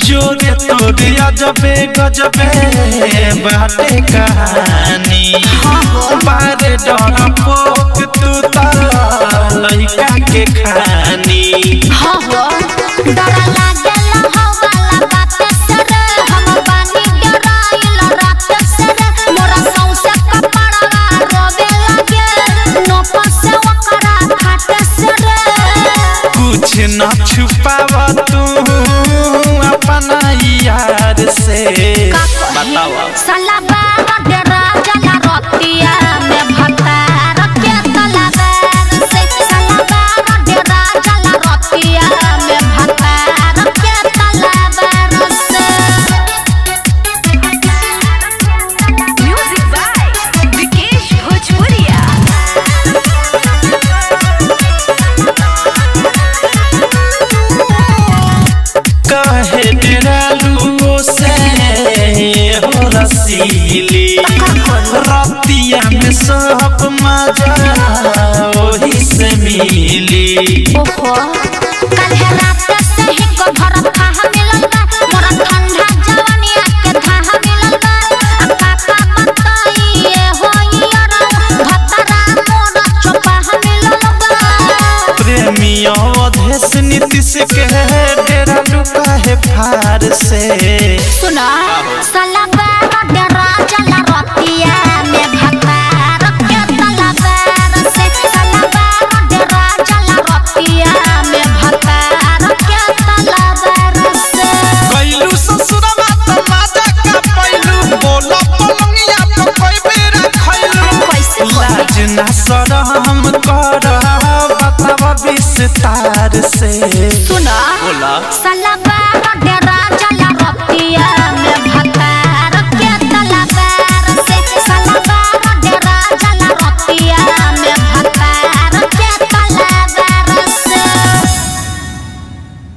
जोरे तोरे अजबे गजबे बाटे कहानी बारे डर पोक तू त लइका के खानी हाँ हो डर लागेला हवाला बात से रे हम बानी डराइल रात से रे मोरा सौसे कपड़वा रोवे लागे नोप से ओकरा खाट से रे कुछ न छुपाव तू अपना यार से बतावा साला बाबा डरा जला रोतिया में भतार के तलाबार से साला बाबा डरा जला रोतिया में भतार के तलाबार से Music by Vikesh Bhojpuria. कहे डेरालू से हो रसीली रतिया में सब मजा वही से मिली ओहो कल है रात से ही को भर खाह मिलल बा मोरा ठंडा जवानी के खाह मिलल बा अब काका बताइए होई अरौ भतरा मोरा चोपाह मिलल बा प्रेमी अवधेश नीतीश के डेरालू कहे फार से सुना साला बाबा डरा जला रतिया में भतार के तलाबार से साला बाबा डरा जला रतिया में भतार के तलाबार से कैलू ससुरवा त माजा का पैलू बोला पलंगिया तो कोई बेरा खैलू कैसे लाज ना शरम कर बतावा विस्तार से सुना बोला साला बाबा